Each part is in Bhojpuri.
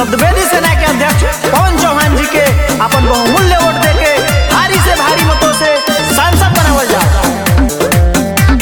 द्विवेदी सेना के अध्यक्ष पवन चौहान जी के अपन बहुमूल्य वोट देके भारी से भारी मतों से सांसद बनावल जाओ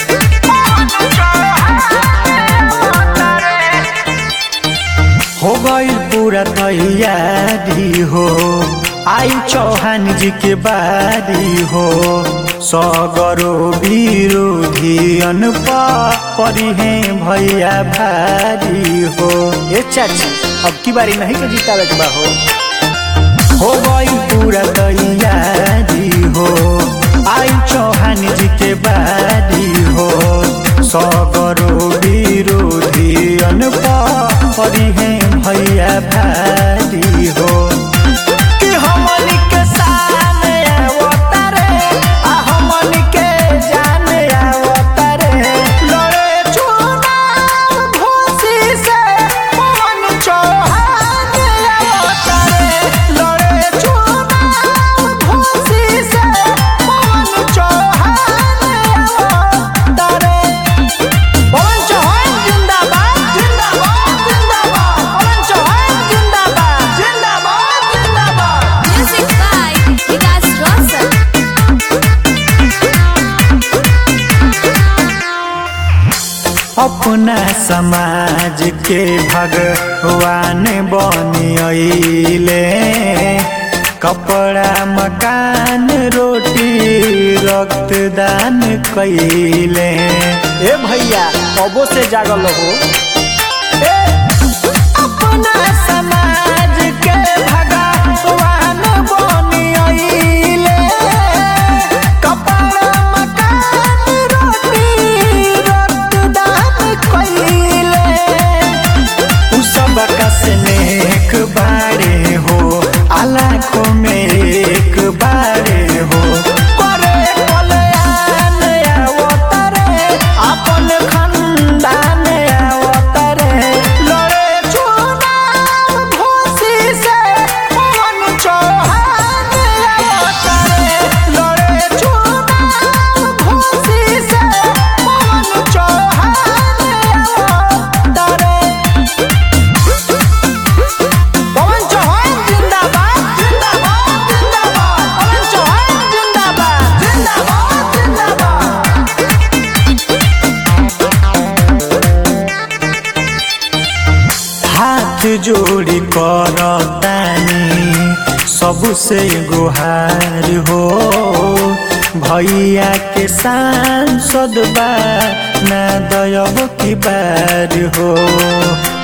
हो गई पूरा तैयारी हो आई चौहान जी के बारी हो सगरो विरोधी अनपा परी है भैया भारी हो ये चाची अब की बारी नहीं के जीतावे के बा हो हो गई पूरा तैयारी हो आई चौहान जी के बारी हो सगरो विरोधी अनपा परी है भैया भारी हो कि हमनी के सामने अवतारे, आ हमनी के जाने अवतारे। लड़े चुनाव घोषी से पवन चौहान अवतारे। लड़े चुनाव घोषी से पवन चौहान अवतारे। पवन चौहान जिंदाबाद जिंदाबाद जिंदाबाद पवन चौहान जिंदाबाद जिंदाबाद जिंदाबाद Music by Vikas Rosal. अपना समाज के भगवान बनिले कपड़ा मकान रोटी रक्तदान कैले ए भैया कबो से जागल हो ए, अपना समाज के भगवान बनिले कपड़ा मकान रोटी रक्तदान कैले उ सब कस नेक बारे हो आलाखों में एक बारे हो करे कल्याण अवतरे अपन खंडान अवतरे लड़े चुनाव घोषी से पवन चौहान अवतरे लड़े चुनाव घोषी से पवन चौहान अवतरे पवन चौहान जिंदाबाद जिंदाबाद जिंदाबाद पवन चौहान जिंदाबाद जिंदाबाद जिंदाबाद हाथ जोड़ी करतानी सबसे गुहार हो भैया के सांसद बा ना दयब की बार हो